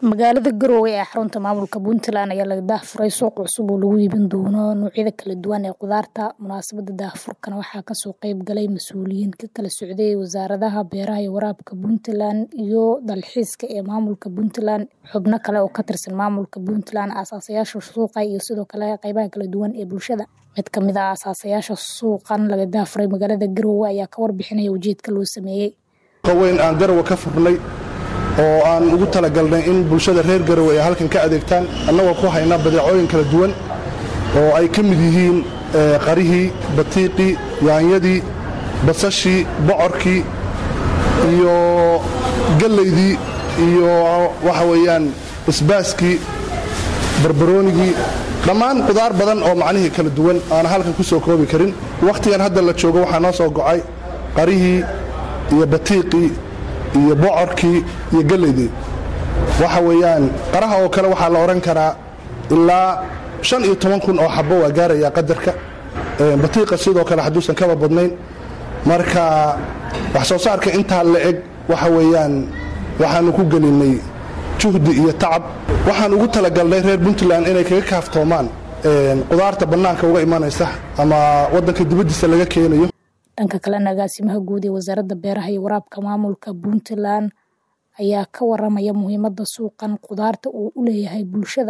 Magaalada Garowe ee xarunta maamulka Puntland ayaa laga daahfuray suuq cusub oo lagu iibin doono noocyada kala duwan ee khudaarta. Munaasabadda daahfurkana waxaa kasoo qayb galay mas'uuliyiin ka kala socday wasaaradaha beeraha iyo waraabka Puntland iyo dalxiiska ee maamulka Puntland, xubno kale oo ka tirsan maamulka Puntland, aasaasiyaasha suuqa iyo sidoo kale qaybaha kala duwan ee bulshada. Mid ka mid ah aasaasiyaasha suuqan laga daahfuray magaalada Garowe ayaa ka warbixinaya ujeedka loo sameeyay. weyn aan Garowe ka furnay oo aan ugu talagalnay in bulshada reer Garowe ay halkan ka adeegtaan annagoo ku hayna badeecooyin kala duwan oo ay ka mid yihiin qarihii batiiqii yaanyadii basashii bocorkii iyo gallaydii iyo waxa weeyaan isbaaskii barbaroonigii dhammaan qudaar badan oo macnihii kala duwan aan halkan ku soo koobi karin wakhtigan hadda la joogo waxaa noo soo gocay qarihii iyo batiiqii iyo bocorkii iyo gallaydii waxa weeyaan qaraha oo kale waxaa la odhan karaa ilaa shan iyo toban kun oo xabbo waa gaarayaa qadarka batiiqa sidoo kale hadduusan kaba badnayn marka wax soo saarka intaa la eg waxa weeyaan waxaannu ku gelinnay juhdi iyo tacab waxaan ugu talagalnay reer puntland inay kaga kaaftoomaan qudaarta bannaanka uga imanaysa ama waddanka dibaddiisa laga keenayo dhanka kalena agaasimaha guud ee wasaaradda beeraha iyo waraabka maamulka puntland ayaa ka waramaya muhiimadda suuqan khudaarta uu u leeyahay bulshada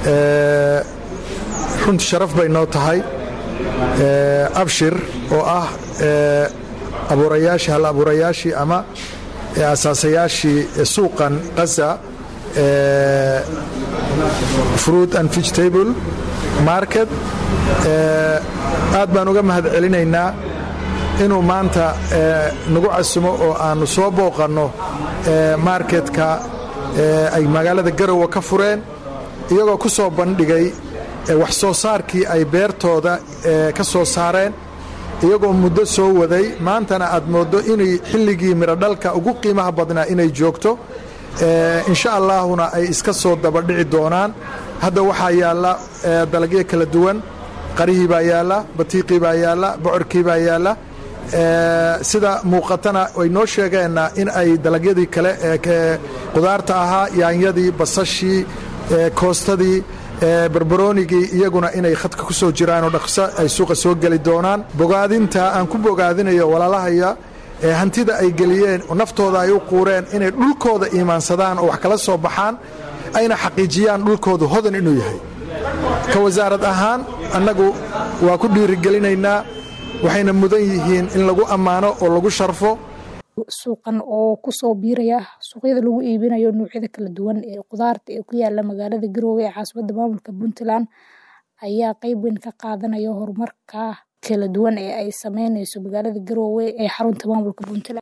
runtii sharaf bay noo tahay abshir oo ah abuurayaashii hal abuurayaashii ama asaasayaashii suuqan qaza fruit and vegetable market aad baan uga mahad celinaynaa inuu maanta nagu casumo oo aannu soo booqanno marketka ay magaalada garowe ka fureen iyagoo ku soo bandhigay wax soo saarkii ay beertooda ka soo saareen iyagoo muddo soo waday maantana aad mooddo inay xilligii mirodhalka ugu qiimaha badnaa inay joogto insha allaahuna ay iska soo dabadhici doonaan hadda waxaa yaalla dalagyo kala duwan qarihii baa yaalla batiiqii baa yaalla bocorkii baa yaalla sida muuqatana way noo sheegeenna in ay dalagyadii kale ee qudaarta ahaa yaanyadii basashii koostadii barbaroonigii iyaguna inay khadka ku soo jiraanoo dhaqso ay suuqa soo geli doonaan bogaadinta aan ku bogaadinayo walaalahaya hantida ay geliyeen naftooda ay u quureen inay dhulkooda iimaansadaan oo wax kala soo baxaan ayna xaqiijiyaan dhulkoodu hodan inuu yahay ka wasaarad ahaan annagu waa ku dhiirigelinaynaa waxayna mudan yihiin in lagu ammaano oo lagu sharfo suuqan oo kusoo biiraya suuqyada lagu iibinayo noocyada kala duwan ee khudaarta ee ku yaala magaalada Garowe ee caasimadda maamulka Puntland ayaa qayb weyn ka qaadanaya horumarka kala duwan ee ay sameynayso magaalada Garowe ee xarunta maamulka Puntland